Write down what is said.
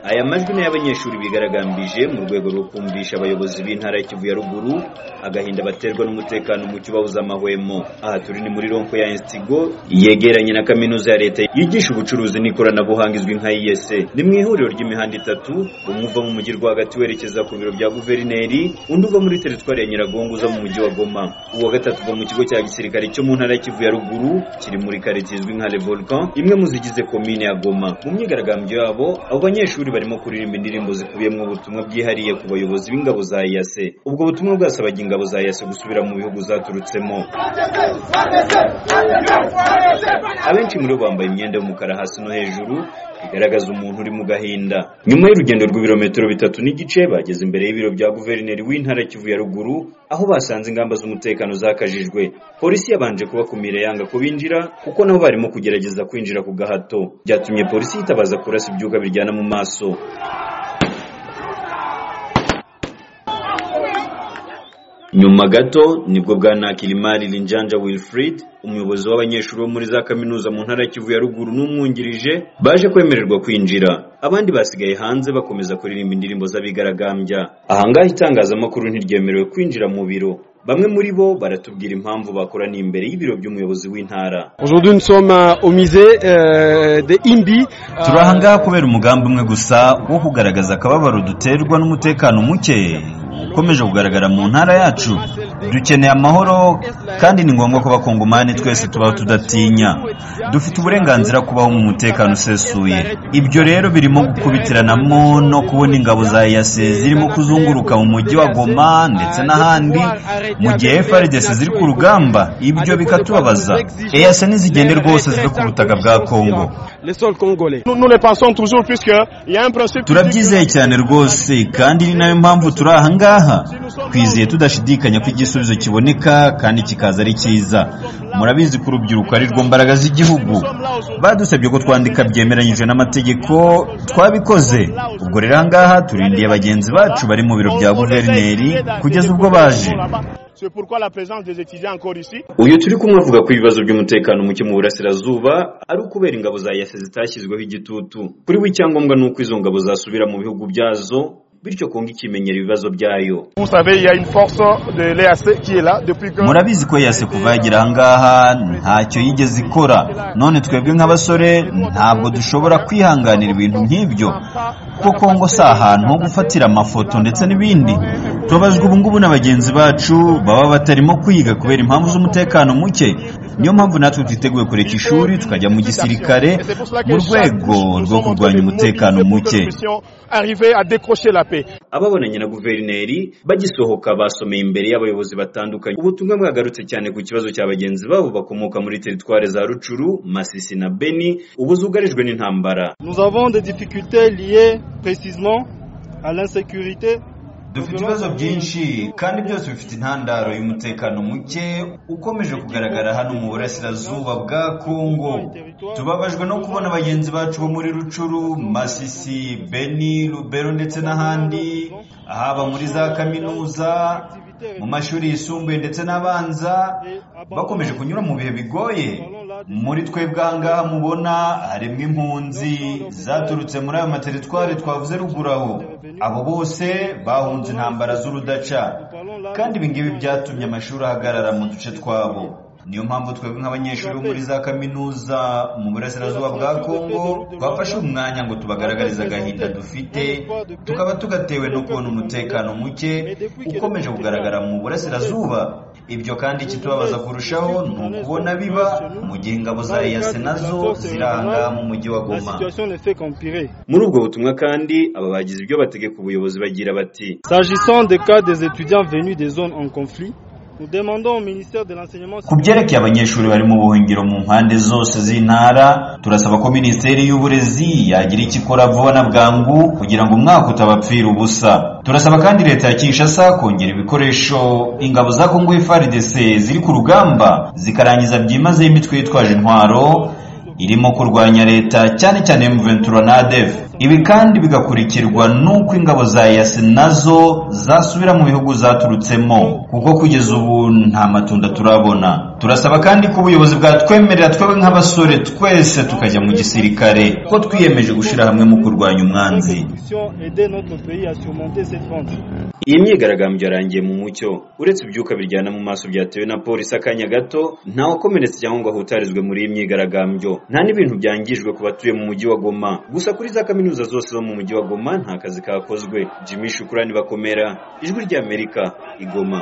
aya majwi ni y'abanyeshuri bigaragambije mu rwego rwo kumvisha abayobozi b'intara ya Kivu ya ruguru agahinda baterwa n'umutekano muke ubabuza amahwemo aha turi ni muri ronko ya instigo yegeranye na kaminuza ya leta yigisha ubucuruzi n'ikoranabuhanga izwi nka IES ni mu ihuriro ry'imihanda itatu umwe uva mu mujyi rwagati werekeza ku biro bya guverineri undi uva muri teritwari ya Nyiragongo uza mu mujyi wa Goma uwa gatatu uva mu kigo cya gisirikare cyo mu ntara ya Kivu ya ruguru kiri muri quartier izwi nka Le Volcan imwe mu zigize komine ya Goma mu myigaragambyo yabo abo banyeshuri barimo kuririmba indirimbo zikubiyemo ubutumwa bwihariye ku bayobozi b'ingabo za IASE ubwo butumwa bwasabaga ingabo za IASE gusubira mu bihugu zaturutsemo abenshi muri bo bambaye imyenda y'umukara hasi no hejuru bigaragaza umuntu uri mu gahinda nyuma y'urugendo rw'ibirometero bitatu n'igice bageze imbere y'ibiro bya guverineri w'intara ya Kivu ya ruguru aho basanze ingamba z'umutekano zakajijwe polisi yabanje kubakumira yanga ko binjira kuko nabo barimo kugerageza kwinjira ku gahato byatumye polisi yitabaza kurasa ibyuka biryana mu maso nyuma gato nibwo bwana kilimari linjanja wilfrid umuyobozi w'abanyeshuri bo muri za kaminuza mu ntara ya kivu ya ruguru n'umwungirije baje kwemererwa kwinjira abandi basigaye hanze bakomeza kuririmba indirimbo z'abigaragambya ahangaha itangazamakuru ntiryemerewe kwinjira mu biro bamwe muri bo baratubwira impamvu bakoraniye imbere y'ibiro by'umuyobozi w'intara Aujourd'hui nous sommes euh, au musée euh, de Imbi. turi ahangaha kubera umugambi umwe gusa wo kugaragaza akababaro duterwa n'umutekano muke ukomeje kugaragara mu ntara yacu dukeneye amahoro kandi ni ngombwa ko abakongomani twese tubaho tudatinya dufite uburenganzira kubaho mu mutekano usesuye ibyo rero birimo gukubitiranamo no kubona ingabo za yase zirimo kuzunguruka mu mujyi wa goma ndetse n'ahandi mu gihe FRDC ziri ku rugamba ibyo bikatubabaza EAC nizigende rwose zive ku butaka bwa Kongo Les sols congolais. Nous, nous les pensons toujours puisque il y a un principe. turabyizeye cyane rwose kandi ni nayo mpamvu turi aha ngaha twizeye tudashidikanya ko igisubizo kiboneka kandi kikaza ari cyiza murabizi ko urubyiruko ari rwo mbaraga z'igihugu badusabye ko twandika byemeranyije n'amategeko twabikoze ubwo rero aha ngaha turindiye bagenzi bacu bari mu biro bya guverineri kugeza ubwo baje C'est pourquoi la présence des étudiants encore ici. uyu turi kumwe avuga ko ibibazo by'umutekano muke mu burasirazuba ari ukubera ingabo za yase zitashyizweho igitutu kuri we icyangombwa ni uko izo ngabo zasubira mu bihugu byazo bityo kongo ikimenyera ibibazo byayo Vous savez, il y a une force de l'EAC qui est là depuis que. murabizi ko yase kuva yagera ahangaha ntacyo yigeze ikora none twebwe nk'abasore ntabwo dushobora kwihanganira ibintu nk'ibyo kuko Kongo si ahantu ho gufatira amafoto ndetse n'ibindi tubabajwe ubu ngubu na bagenzi bacu baba batarimo kwiga kubera impamvu z'umutekano muke niyo mpamvu natwe twiteguye kureka ishuri tukajya mu gisirikare mu rwego rwo kurwanya umutekano muke Arriver à décrocher la paix. ababonanye na guverineri bagisohoka basomeye imbere y'abayobozi batandukanye ubutumwa bwagarutse cyane ku kibazo cya bagenzi babo bakomoka muri teritwari za rucuru masisi na beni ubu zugarijwe n'intambara Nous avons des difficultés liées précisément à l'insécurité. dufite ibibazo byinshi kandi byose bifite intandaro y'umutekano muke ukomeje kugaragara hano mu burasirazuba bwa kongo tubabajwe no kubona bagenzi bacu bo muri rucuru masisi beni rubero ndetse n'ahandi haba muri za kaminuza mu mashuri yisumbuye ndetse n'abanza bakomeje kunyura mu bihe bigoye muri twebwe aha ngaha mubona harimo impunzi zaturutse muri aya materitwari twavuze ruguru aho abo bose bahunze intambara z'urudaca kandi ibi ngibi byatumye amashuri ahagarara mu duce twabo niyo mpamvu twebwe nk'abanyeshuri bo muri za kaminuza mu burasirazuba bwa kongo twafashe umwanya ngo tubagaragarize agahinda dufite tukaba tugatewe no kubona umutekano muke ukomeje kugaragara mu burasirazuba ibyo kandi ikitubabaza kurushaho ni ukubona biba mu gihe ingabo za eyase nazo ziri ahangaha mu mujyi wa La goma situation ne fait qu'empirer. muri ubwo butumwa kandi aba bagize ibyo bategeka ubuyobozi bagira bati S'agissant des cas des étudiants venus des zones en conflit, nous demandons au ministère de l'enseignement ku byerekeye abanyeshuri bari mu buhungiro mu mpande zose z'intara turasaba ko minisiteri y'uburezi yagira icyo ikora vuba na bwangu kugira ngo umwaka utabapfira ubusa turasaba kandi leta ya kinshasa kongera ibikoresho ingabo za kongo FARDC ziri ku rugamba zikarangiza byimazeyo imitwe yitwaje intwaro irimo kurwanya leta cyane cyane M23 na ADF ibi kandi bigakurikirwa n'uko ingabo za yasi nazo zasubira mu bihugu zaturutsemo kuko kugeza ubu nta matunda turabona turasaba kandi ko ubuyobozi bwatwemerera twebwe nk'abasore twese tukajya mu gisirikare ko twiyemeje gushyira hamwe mu kurwanya umwanzi Constitution aider notre pays à surmonter cette honte. iyi myigaragambyo yarangiye mu mucyo uretse ibyuka biryana mu maso byatewe na polisi akanya gato ntawe ukomeretse cyangwa ngo ahutarizwe muri iyi myigaragambyo nta n'ibintu byangijwe ku batuye mu mujyi wa goma gusa kuri za kaminuza zose zo mu mujyi wa goma nta kazi kakozwe jimmy shukurani bakomera ijwi ry'amerika i goma